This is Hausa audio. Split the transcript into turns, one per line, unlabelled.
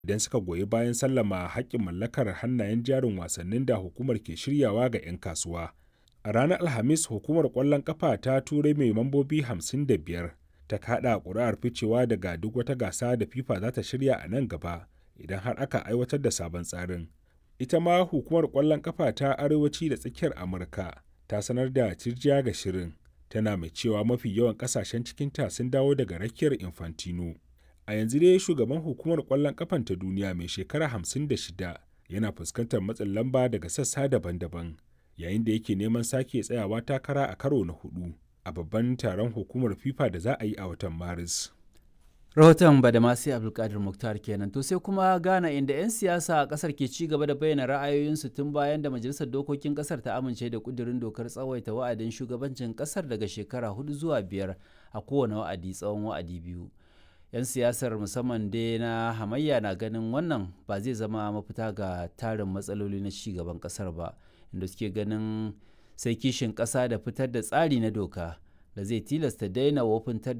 idan suka goyi bayan sallama haƙƙin mallakar hannayen jarin wasannin da hukumar ke shiryawa ga 'yan kasuwa. A ranar Alhamis, hukumar ƙwallon ƙafa ta Turai mai mambobi 55 ta kaɗa ƙuri'ar ficewa daga duk wata gasa da FIFA za ta shirya a nan gaba idan har aka aiwatar da sabon tsarin. Ita ma hukumar ƙwallon ƙafa ta Arewaci da Tsakiyar Amurka ta sanar da tirjiya ga shirin, tana mai cewa mafi yawan ƙasashen cikinta sun dawo daga rakiyar Infantino. A yanzu dai shugaban hukumar ƙwallon ƙafan ta duniya mai shekara 56 yana fuskantar matsin lamba daga sassa daban-daban. yayin da yake neman sake tsayawa takara a karo na hudu a babban taron hukumar fifa da za a yi a watan maris
rahoton badamasi abdulkadir muktar kenan to sai kuma ghana inda 'yan siyasa a kasar ke ci gaba da bayyana ra'ayoyinsu tun bayan da majalisar dokokin kasar ta amince da kudirin dokar tsawaita wa'adin shugabancin kasar daga shekara hudu zuwa biyar a kowane wa'adi tsawon wa'adi biyu 'yan siyasar musamman dai na hamayya na ganin wannan ba zai zama mafita ga tarin matsaloli na ci gaban kasar ba inda suke ganin sai kishin ƙasa da fitar da tsari na doka da zai tilasta daina wofintar